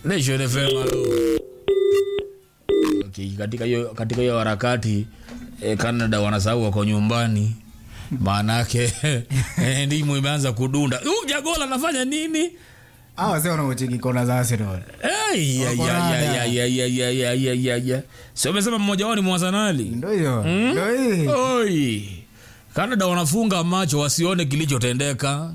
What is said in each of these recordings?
Nation FM halo. Okay, katika hiyo katika hiyo harakati eh, Canada wanasahau wako nyumbani. Maana yake eh, ndimu imeanza kudunda. Huyu Jagola anafanya nini? Hawa wazee wanaocheki kona za Arsenal. Hey, ya, Wako ya, ya, rada. ya, ya, ya, ya, ya, ya, ya, ya. Si umesema mmoja wao ni Mwasanali? Ndio hiyo. Ndio hii. Oi. Canada wanafunga macho wasione kilichotendeka.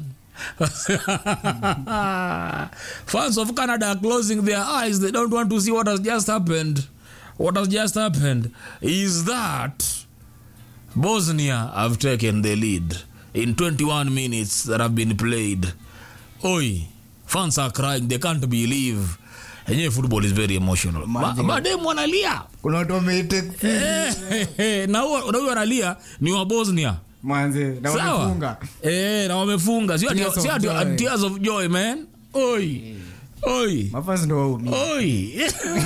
Fans of Canada are closing their eyes. They don't want to see what has just happened. What has just happened is that Bosnia have taken the lead in 21 minutes that have been played. Oi, fans are crying. They can't believe. Enyewe football is very emotional. Ma- Imagine. Mademu wanalia. Kuna watu wameite Eh, na huyo na huyo analia ni wa Bosnia. mwanze na Sawa? wamefunga. Eh, na wamefunga. Sio ati Tears of sio ati joy. tears of joy, man. Oi. Oi. Mafans ndio waumia. Oi.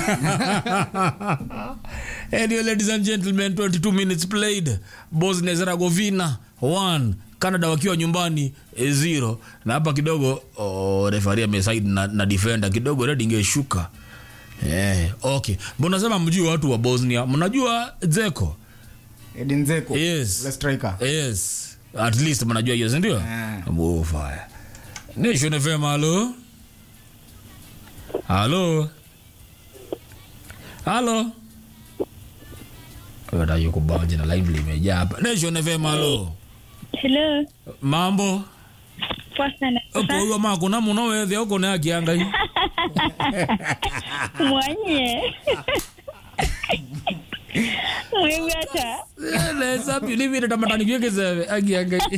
anyway, ladies and gentlemen, 22 minutes played. Bosnia Herzegovina 1 Canada wakiwa nyumbani eh, zero na hapa kidogo oh, refari ameside na, na defender kidogo red ingeshuka eh, okay mbona sema mjui watu wa Bosnia mnajua Zeko Edin Dzeko. Yes. The striker. yes at least mnajua hiyo si ndio Ah. Move fire Nation FM halo halo halo Wada yuko baje na live limejaa hapa Nation FM halo Hello. mambo Poa sana. uko huyo mako na muno wethe uko na akianga hii Mwanye. Mwewe hata. lesa pilivile tamatani vyeke zewe akianga hii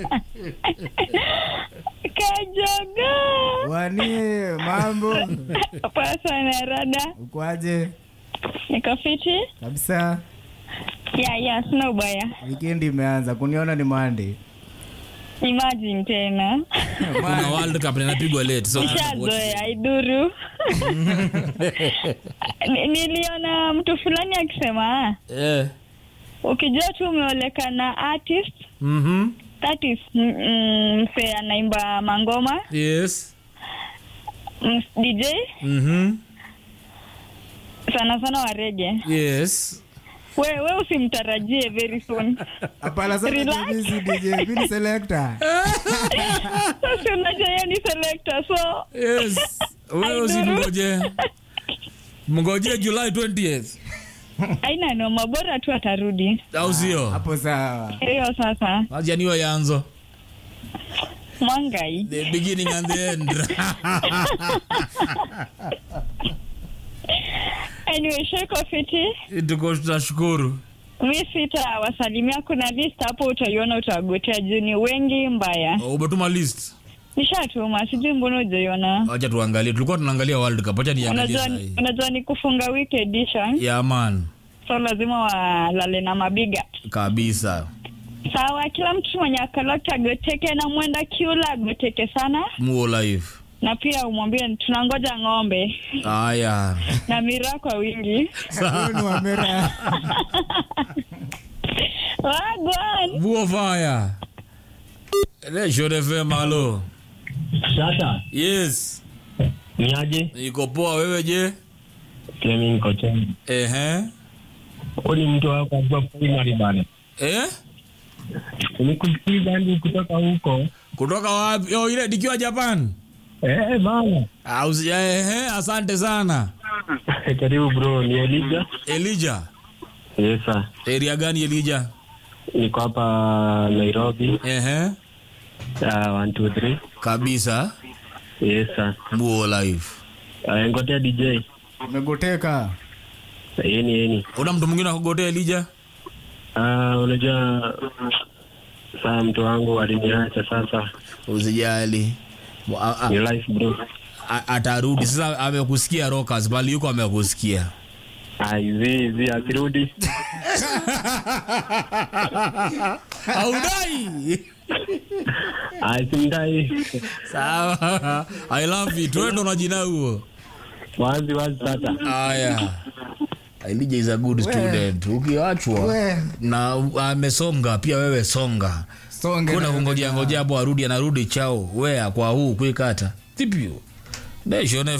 Kajogo. Wanie mambo. Poa sana rada. Ukwaje? Niko fiti? Kabisa. Ya ya, sina ubaya. Weekend imeanza. Kuniona ni Monday. Imagine tena. kuna world cup inapigwa late so Nishazoea iduru. Ni- Niliona mtu fulani akisema ah, eh ukijua tu umeoleka na artist mhm that is mm, mm, msee anaimba mangoma yes mm, DJ mhm sana sana wa rege yes we, we usimtarajie very soon Hapana sasa Relax. mimi si DJ, mimi ni selector. sasa unajua yeye ni selector so yes wewe usimngoje mngoje July 20th aina noma bora tu atarudi au sio Hapo sawa. hiyo sasa acha niyo yanzo mwangai the beginning and the end anyway sheko fiti tuko tutashukuru mi sita wasalimia kuna list hapo utaiona utagotea juu ni wengi mbaya umetuma list nishatuma sijui mbona ujaiona acha tuangalie tulikuwa tunaangalia world cup acha niangalie unajua sahi unajua ni kufunga week edition ya man so lazima walale na mabiga kabisa sawa kila mtu mwenye akalota agoteke na mwenda kiula agoteke sana muo live na pia umwambie tunangoja ng'ombe haya na miraa kwa wingi Huyo ni wa Mera. wagwan muo fire Nation FM halo Sasa yes ni aje? iko poa wewe je Pia mimi niko tena. ehe Huyu ni mtu wako kwa primary bana. eh Nikusikiza ndi kutoka huko. kutoka wapi oh ile dikiwa Japan Eh bana. au si- ehe asante sana Karibu bro, ni Elija. Elijah Yes sir. area gani Elijah Niko hapa Nairobi. ehe Uh, 1 2 3. kabisa Yes sir. muo live Uh, ngotea DJ. Umegoteka. Yeni yeni. una mtu mwingine akugotea Elijah Uh, unajua saa mtu wangu aliniacha sasa. usijali A- a- Ni life bro. a- atarudi sasa amekusikia rockers bali yuko amekusikia Ai zi zi asirudi. audai Ai simdai. sawa i love it wewe ndo na jina huo Wazi wazi sasa. haya Elijah is a good student ukiachwa We. na amesonga pia wewe songa Songe. kuna na- kungojea ngojea hapo arudi anarudi chao wea kwa huu kuikata tipio Nation